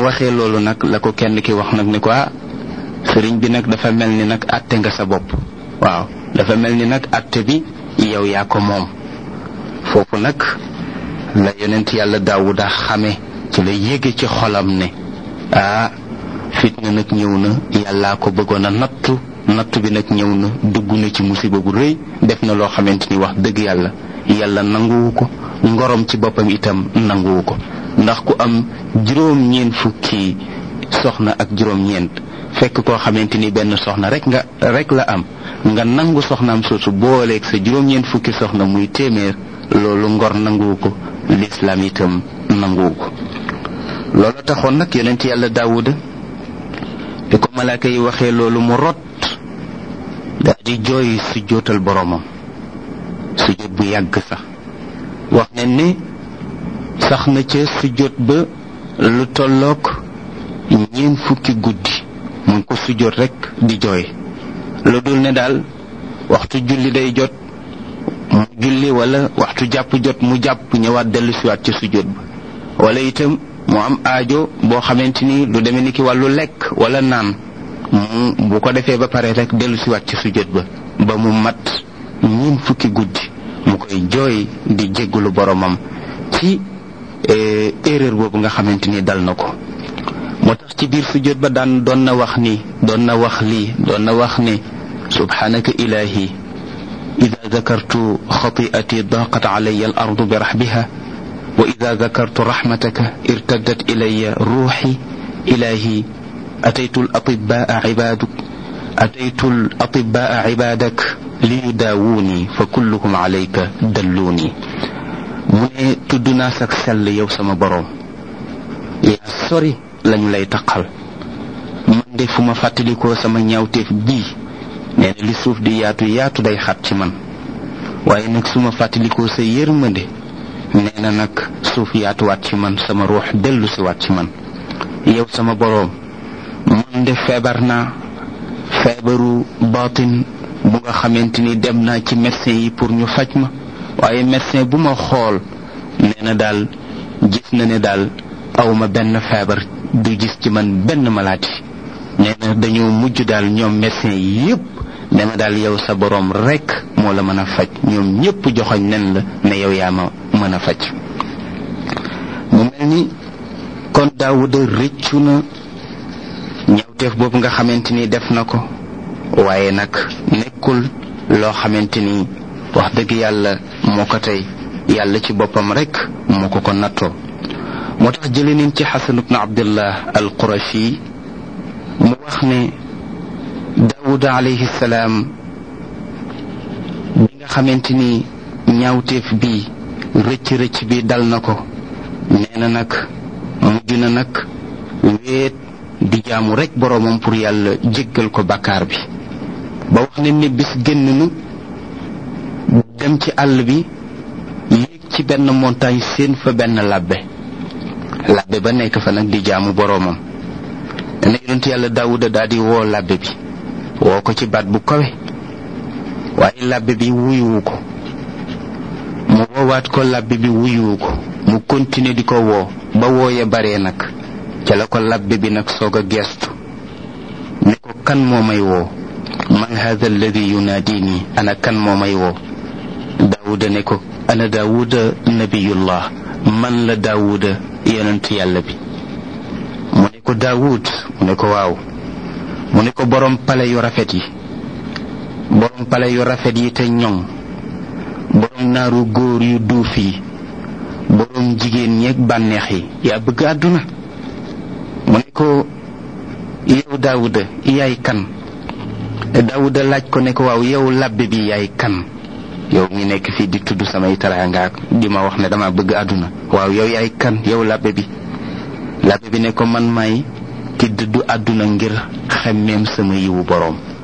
waxee loolu nag la ko kenn ki wax nag ni ko ah sëriñ bi nag dafa mel ni nag àtte nga sa bopp waaw dafa mel ni nag àtte bi yow yaa ko moom foofu nag la yonent yàlla daawuda xame ci la yéege ci xolam ne ah fitna nag ñëw na yàllaa ko bëggoon a nattu nattu bi nag ñëw na dugg na ci musiba bu rëy def na loo xamante ni wax dëgg yàlla yàlla nanguwu ko ngorom ci boppam itam nanguwu ko ndax ku am juróom ñeent fukki soxna ak juróom ñeent fekk koo xamante ni benn soxna rek nga rek la am nga nangu soxnaam soosu booleeg sa juróom ñeent fukki soxna muy téeméer loolu ngor nanguwu ko lislaam itam nanguwu ko loolu taxoon nag yonent yàlla daawuda bi ko malaaka yi waxee loolu mu rot daal di jooy su jootal boroomam su jot bu yàgg sax wax ne ni sax na ca su jot ba lu tolloog ñeen fukki guddi mu ngi ko su jot rek di jooy lu dul ne daal waxtu julli day jot mu julli wala waxtu jàpp jot mu jàpp ñëwaat dellu siwaat ci su jot ba wala itam mu am aajo boo xamante ni lu demee ni ki wàllu lekk wala naan mu bu ko defee ba pare rek dellu siwaat ci sujjóot ba ba mu mat ñiin fukki guddi mu koy jooy di jéggulu boromam ci erreur boobu nga xamante ni dal na ko moo tax ci biir sujjóot ba daan doon na wax ni doon na wax lii doon na wax ni subhanaka ilahi ida dakartu xati'ati daqat alayya al ardu bi rahbiha وإذا ذكرت رحمتك ارتدت إلي روحي إلهي أتيت الأطباء عبادك أتيت الأطباء عبادك ليداووني فكلهم عليك دلوني mu ne tudd naa sak sell yow sama boroom yaa sori lañu lay taqal man de fu ma fàttalikoo sama ñaawteef bii nee na li suuf di yaatu yaatu day xat ci man waaye nag su ma fàttalikoo sa yërmande nee na nag suuf yaatuwaat ci man sama ruux dellu si waat ci man yow sama boroom man de feebar naa feebaru baatin bu nga xamante ni dem naa ci médecin yi pour ñu faj ma waaye médecin bu ma xool nee na daal gis na ne daal awma benn feebar du gis ci man benn malaati nee na dañoo mujj daal ñoom médecin yi yépp ne ma daal yow sa boroom rekk moo la mën a faj ñoom ñépp joxoñ nen la ne yow yaa ma mën a faj mu mel ni kon daawuda rëccu na ñawteef boobu nga xamante ni def na ko waaye nag nekkul loo xamante ni wax dëgg yàlla moo ko tey yàlla ci boppam rekk moo ko ko nattoo moo tax jële nañ ci xasan ibnu abdillah al qurashi mu wax ne daawuda alayhi salaam bi nga xamante ni ñaawteef bi rëcc rëcc bi dal na ko nee na nag mujj na nag wéet di jaamu rekk boroomam pour yàlla jéggal ko bàkkaar bi ba wax ne ni bis génn nu dem ci àll bi yéeg ci benn montagne seen fa benn labbe labbe ba nekk fa nag di jaamu boroomam ne yonent yàlla daawuda daal di woo labbe bi woo ko ci baat bu kawe waaye labbe bi wuyuwu ko mu woowaat ko labbe bi wuyuwu ko mu continuer di ko woo ba wooye baree nag ca la ko labbe bi nag soog a geestu ne ko kan moo may woo man hada alladi yunaadini ana kan moo may woo daawuda ne ko ana daawuda nabiyullah man la daawuda yonent yàlla bi mu ne ko daawud mu ne ko waaw mu ne ko borom pale yu rafet yi borom pale yu rafet yi te ñoŋ borom naaru góor yu duuf yi borom jigéen ñeeg bànneex yi yaa bëgg àdduna mu ne ko yow daawuda yaay kan daawuda laaj ko ne ko waaw yow labbe bi yaay kan yow mi nekk fii di tudd samay taraanga di ma wax ne dama bëgg àdduna waaw yow yaay kan yow labbe bi labbe bi ne ko man may ki dëddu àdduna ngir xemmeem sama yiwu boroom